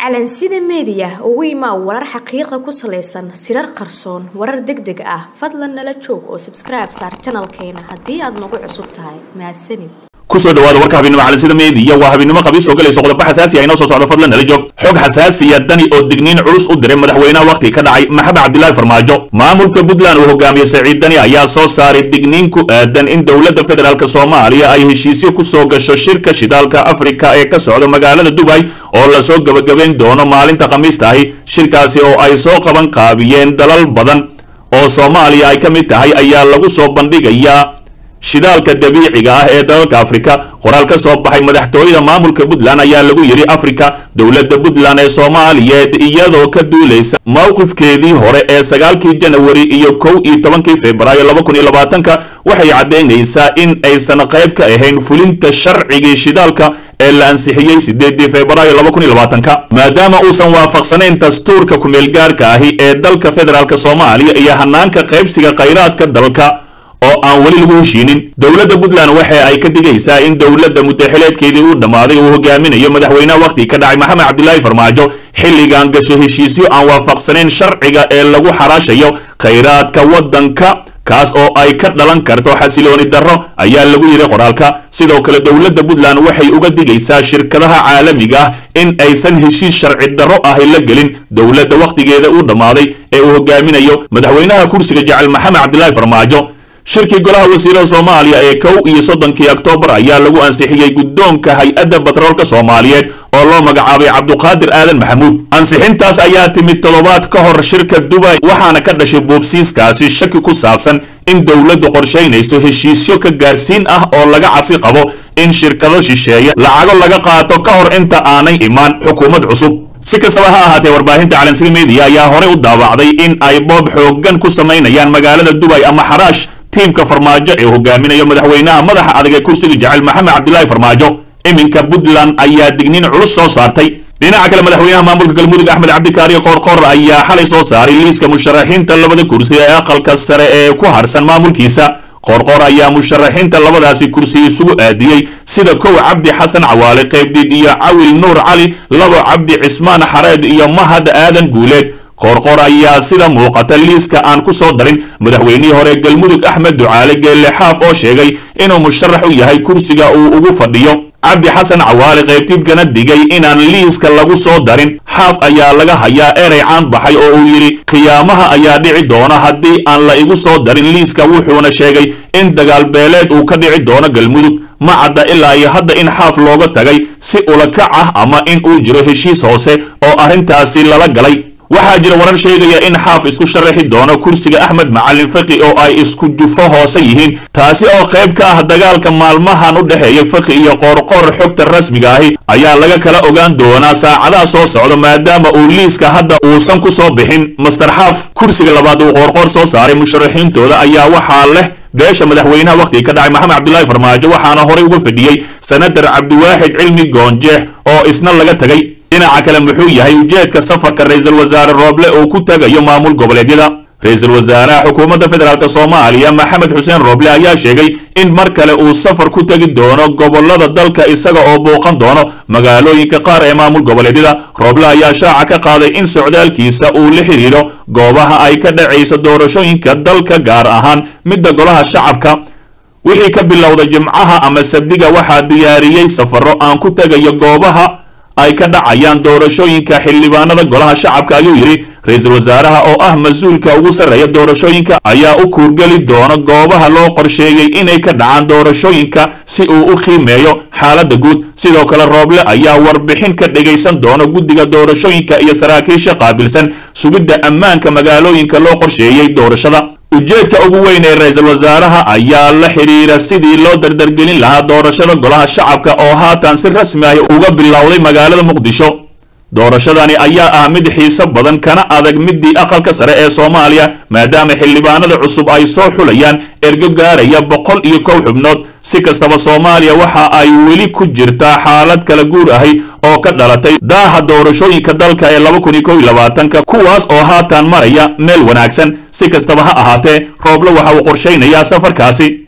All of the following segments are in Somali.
calansida meediya ugu imaa warar xaqiiqa ku salaysan sirar qarsoon warar deg deg ah fadlan nala joog oo sabskribe saar janalkeena haddii aad nagu cusub tahay mahadsanid kusoo dhawaada warka habeenimo calansida meediya waa habeenimo qabiis oo galayso qodobo xasaasi ah inoo soo socdo fadlan nala joog xog xasaasiya dani oo digniin culus u diray madaxweynaha wakhti ka dhacay maxamed cabdilaahi farmaajo maamulka puntland uu hogaamiye saciid dani ayaa soo saaray digniin ku aadan in dowladda federaalk soomaaliya ay heshiisyo ku soo gasho shirka shidaalka afrika ee ka socda magaalada dubay oo lasoo gebagabayn doono maalinta khamiista ahi shirkaasi oo ay soo qaban qaabiyeen dalal badan oo soomaaliya ay ka mid tahay ayaa lagu soo bandhigayaa shidaalka dabiiciga ah ee dalalka afrika qoraal ka soo baxay madaxtooyada maamulka puntland ayaa lagu yidhi afrika dowladda puntland ee soomaaliyeed iyadoo ka duulaysa mowqifkeedii hore ee sagaalkii janawari iyo kow iyo tobankii februaayo laba kun iyo labaatanka waxay caddaynaysaa in aysan qayb ka ahayn fulinta sharcigii shidaalka ee la ansixiyey sideedii februaayo laba kun iyo labaatanka maadaama uusan waafaqsanayn dastuurka kumeelgaarka ahi ee dalka federaalk soomaaliya iyo hanaanka qaybsiga khayraadka dalka oo aan weli lagu heshiinin dowladda puntland waxa ay ka digaysaa in dowladda muddaxileedkeedii uu dhammaaday uu hogaaminayo madaxweynaha wakhti ka dhacay maxamed cabdilaahi farmaajo xilligan gasho heshiisyo aan waafaqsanayn sharciga ee lagu xaraashayo khayraadka waddanka kaas oo ay ka dhalan karto xasilooni darro ayaa lagu yidhi qoraalka sidoo kale dowladda puntland waxay uga digaysaa shirkadaha caalamiga ah in aysan heshiis sharci darro ahi la gelin dowladda wakhtigeeda uu dhammaaday ee uu hogaaminayo madaxweynaha kursiga jecel maxamed cabdilaahi farmaajo shirkii golaha wasiirada soomaaliya ee kow iyo soddonkii oktoobar ayaa lagu ansixiyey guddoonka hay-adda batroolka soomaaliyeed oo loo magacaabay cabduqaadir aadan maxamuud ansixintaas ayaa timid toddobaad ka hor shirka dubay waxaana ka dhashay buubsiiskaasi shaki ku saabsan in dowladdu qorshaynayso heshiisyo ka gaarsiin ah oo laga cabsi qabo in shirkado shisheeya lacago laga qaato ka hor inta aanay imaan xukuumad cusub si kastaba ha ahaatee warbaahinta calansida meediya ayaa horey u daawacday in ay boob xooggan ku samaynayaan magaalada dubay ama xaraash tiimka farmaajo ee hogaaminayo madaxweynaha madaxa adag ee kursiga jecel maxamed cabdilaahi farmaajo iminka puntland ayaa digniin culus soo saartay dhinaca kale madaxweynaha maamulka galmudug axmed cabdikaari qoorqoor ayaa xalay soo saaray liiska musharaxiinta labada kursi ee aqalka sare ee ku harsan maamulkiisa qoorqoor ayaa musharaxiinta labadaasi kursi isugu aadiyey sida kow cabdi xasan cawaale qaybdiid iyo cawil nuur cali labo cabdi cismaan xareed iyo mahad aadan guuleed qoorqoor ayaa sida muuqata liiska aan ku soo darin madaxweynihii hore galmudug axmed ducaale geelle xaaf oo sheegay inuu musharax u yahay kursiga uu ugu fadhiyo cabdi xasan cawaale qaybtiidkana digay inaan liiska lagu soo darin xaaf ayaa laga hayaa erey caan baxay oo uu yidhi khiyaamaha ayaa dhici doona haddii aan la igu soo darin liiska wuxuuna sheegay in dagaal beeleed uu ka dhici doono galmudug ma cadda ilaa iyo hadda in xaaf looga tagay si ulakac ah ama in uu jiro heshiis hoose oo arrintaasi lala galay waxaa jira warar sheegaya in xaaf isku sharaxi doono kursiga axmed macalin faqi oo ay isku jufo hoose yihiin taasi oo qayb ka ah dagaalka maalmahan u dhexeeya faqi iyo qoorqoor xogta rasmiga ahi ayaa laga kala ogaan doonaa saacadaha soo socda maadaama uu liiska hadda uusan ku soo bixin master xaaf kursiga labaad uu qoorqoor soo saaray musharaxiintooda ayaa waxaa leh beesha madaxweynaha wakhtiga ka dhacay maxamed cabdilaahi farmaajo waxaana horey uga fadhiyey senatar cabdiwaaxid cilmi goonjeex oo isna laga tegay dhinaca kale muxuu yahay ujeedka safarka ra-iisul wasaare rooble uu ku tagayo maamul goboleedyada ra-iisul wasaaraha xukuumadda federaalk soomaaliya maxamed xuseen rooble ayaa sheegay in mar kale uu safar ku tegi doono gobolada dalka isaga oo booqan doono magaalooyinka qaar ee maamul goboleedyada rooble ayaa shaaca ka qaaday in socdaalkiisa uu la xidhiidho goobaha ay ka dhacayso doorashooyinka dalka gaar ahaan midda golaha shacabka wixii ka bilowda jimcaha ama sabdiga waxaa diyaariyey safaro aan ku tegayo goobaha ay ka dhacayaan doorashooyinka xildhibaanada golaha shacabka ayuu yidhi ra-iisul wasaaraha oo ah mas-uulka ugu sarreeya doorashooyinka ayaa u kuurgeli doona goobaha loo qorsheeyey inay ka dhacaan doorashooyinka si uu u qiimeeyo xaaladda guud sidoo kale rooble ayaa warbixin ka dhegaysan doona guddiga doorashooyinka iyo saraakiisha qaabilsan sugidda ammaanka magaalooyinka loo qorsheeyey doorashada ujeedka ugu weyn ee ra-iisul wasaaraha ayaa la xidhiira sidii loo dardargelin lahaa doorashada golaha shacabka oo haatan si rasmi ah uga bilowday magaalada muqdisho doorashadani ayaa ah mid xiiso badan kana adag midii aqalka sare ee soomaaliya maadaama xildhibaanada cusub ay soo xulayaan ergo gaaraya boqol iyo kow xubnood si kastaba soomaaliya waxa ay weli ku jirtaa xaalad kala guur ahi oo ka dhalatay daaha doorashooyinka dalka ee laba kun iyo kow iyo labaatanka kuwaas oo haatan maraya meel wanaagsan si kastaba ha ahaatee rooble waxa uu qorshaynayaa safarkaasi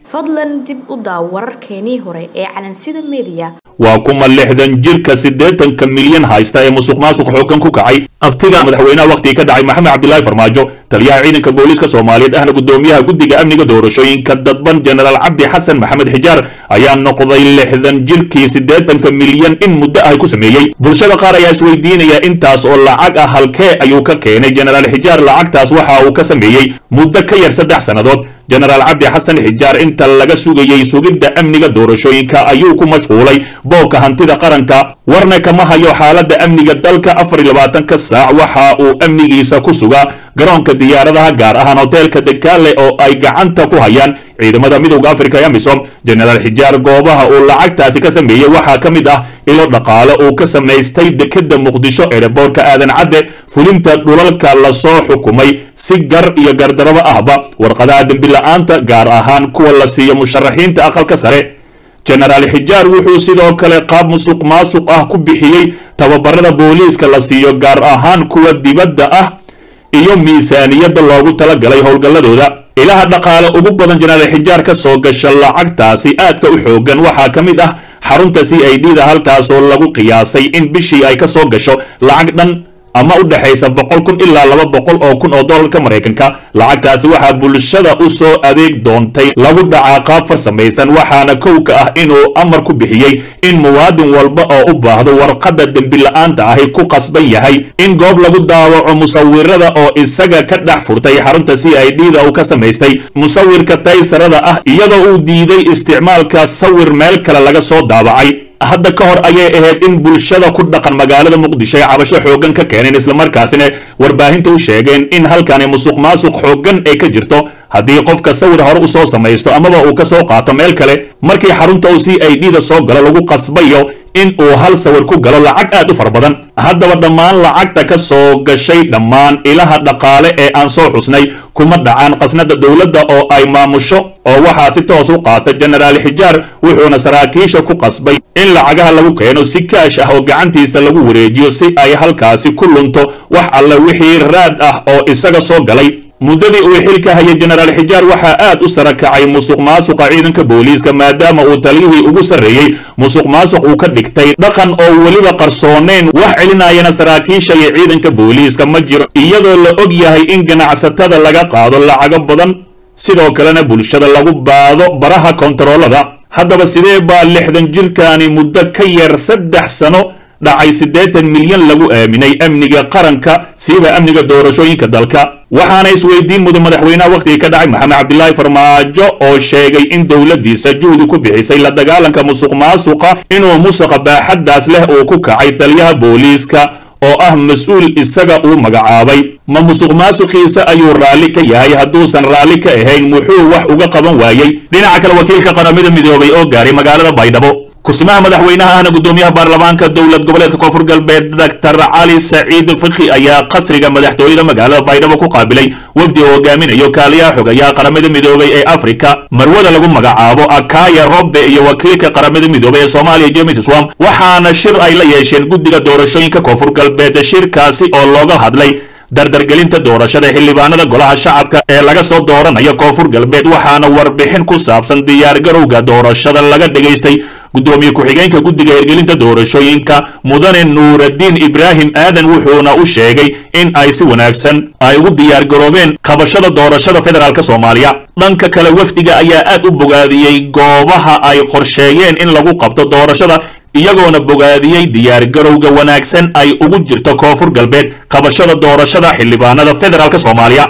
fadlan dib u daaw wararkeenii hore ee calansida meediya waa kuma lixdan jirka siddeetanka milyan haysta ee musuq maasuq xooggan ku kacay abtiga madaxweynaha wakhtigii ka dhacay maxamed cabdilaahi farmaajo taliyaha ciidanka booliiska soomaaliyeed ahna guddoomiyaha guddiga amniga doorashooyinka dadban jenaraal cabdi xasan maxamed xijaar ayaa noqday lixdan jirkii siddeetanka milyan in muddo ah ku sameeyey bulshada qaar ayaa isweydiinaya intaas oo lacag ah halkee ayuu ka keenay jenaraal xijaar lacagtaas waxa uu ka sameeyey muddo ka yar saddex sannadood jenaraal cabdi xasan xijaar inta laga sugayey sugidda amniga doorashooyinka ayuu ku mashquulay boobka hantida qaranka warna kama hayo xaaladda amniga dalka afar iyo labaatanka saac waxa uu amnigiisa ku sugaa garoonka diyaaradaha gaar ahaan hoteelka dekaale oo ay gacanta ku hayaan ciidamada midowda afrika ee amisom jenaraal xijaar goobaha uu lacagtaasi ka sameeyey waxaa ka mid ah ilo dhaqaale uu ka samaystay dekeda muqdisho ereborka aadan cadde fulinta dhulalka lasoo xukumay si gar iyo gardarabo ahba warqadaha dembila'aanta gaar ahaan kuwa la siiyo musharaxiinta aqalka sare jenaraal xijaar wuxuu sidoo kale qaab musuq maasuq ah ku bixiyey tababarada booliiska la siiyo gaar ahaan kuwa dibadda ah iyo miisaaniyadda loogu talagalay howlgalladooda ilaha dhaqaale ugu badan jenaraal xijaar ka soo gasha lacagtaasi aadka u xoogan waxaa ka mid ah xarunta c i d da halkaasoo lagu qiyaasay in bishii ay ka soo gasho lacag dhan ama u dhexaysa boqol kun ilaa laba boqol oo kun oo dollarka maraykanka lacagtaasi waxaa bulshada u soo adeeg doontay lagu dhacaa qaab farsamaysan waxaana kowka ah inuu amar ku bixiyey in muwaadin walba oo u baahdo warqadda dembila'aanta ahi ku qasban yahay in goob lagu daawaco musawirada oo isaga ka dhex furtay xarunta c i d da uu ka samaystay musawirka taysarada ah iyadoo uu diiday isticmaalka sawir meel kale laga soo daabacay hadda ka hor ayay ahayd in bulshada ku dhaqan magaalada muqdisho ay cabasho xooggan ka keeneen islamarkaasina warbaahinta u sheegeen in halkani musuq maasuq xooggan ay ka jirto haddii qofka sawir hore u soo samaysto amaba uu ka soo qaato meel kale markii xarunta uu c i d da soo galo lagu qasbayo in uu hal sawir ku galo lacag aad u fara badan haddaba dhammaan lacagta ka soo gashay dhammaan ilaha dhaqaale ee aan soo xusnay kuma dhacaan qasnada dowladda oo ay maamusho oo waxaa si toos u qaata jenaraal xijaar wuxuuna saraakiisha ku qasbay in lacagaha lagu keeno si kaash ah oo gacantiisa lagu wareejiyo si ay halkaasi ku lunto wax alle wixii raad ah oo isaga soo galay muddadii uu xilka hayay jenaraal xijaar waxaa aad u sara kacay musuq maasuqa ciidanka booliiska maadaama uu taliyihii ugu sarreeyey musuq maasuq uu ka dhigtay dhaqan oo weliba qarsooneyn wax celinayana saraakiisha iyo ciidanka booliiska ma jiro iyadoo la og yahay in ganacsatada laga qaado lacago badan sidoo kalena bulshada lagu baado baraha kontaroolada haddaba sidee baa lixdan jirkaani muddo ka yar saddex sano dhacay siddeetan milyan lagu aaminay amniga qaranka siiba amniga doorashooyinka dalka waxaana isweydiin mudan madaxweynaha wakhtigii ka dhacay maxamed cabdilaahi farmaajo oo sheegay in dowladdiisa juhdi ku bixisay la dagaalanka musuq maasuqa inuu musuqa baaxaddaas leh uu ku kacay taliyaha booliiska oo ah mas-uul isaga uu magacaabay ma musuq maasuqiisa ayuu raalli ka yahay hadduusan raalli ka ahayn muxuu wax uga qaban waayey dhinaca kale wakiilka qaramada midoobay oo gaaray magaalada baydhabo kusimaha madaxweynaha ahna guddoomiyaha baarlamaanka dowlad goboleedka koonfur galbeed doctor cali saciid fikhi ayaa qasriga madaxtooyada magaalada baydhabo ku qaabilay wafdi oo hogaaminayo kaaliyaha xogayaha qaramada midoobay ee afrika marwada lagu magacaabo akaya robbe iyo wakiilka qaramada midoobay ee soomaaliya james swam waxaana shir ay la yeesheen guddiga doorashooyinka koonfur galbeed shirkaasi oo looga hadlay dardargelinta doorashada xildhibaanada golaha shacabka ee laga soo dooranayo koonfur galbeed waxaana warbixin ku saabsan diyaargarowga doorashada laga dhegaystay guddoomiye ku-xigeenka guddiga hirgelinta doorashooyinka mudane nuuraddiin ibraahim aadan wuxuuna u sheegay in ay si wanaagsan ay ugu diyaargaroobeen qabashada doorashada federaalk soomaaliya dhanka kale wafdiga ayaa aad u bogaadiyey goobaha ay qorsheeyeen in lagu qabto doorashada iyagoona bogaadiyey diyaargarowga wanaagsan ay ugu jirto koonfur galbeed qabashada doorashada xildhibaanada federaalk soomaaliya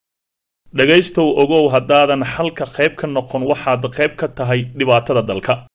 dhegaystow ogow haddaadan xalka qayb ka noqon waxaad qayb ka tahay dhibaatada dalka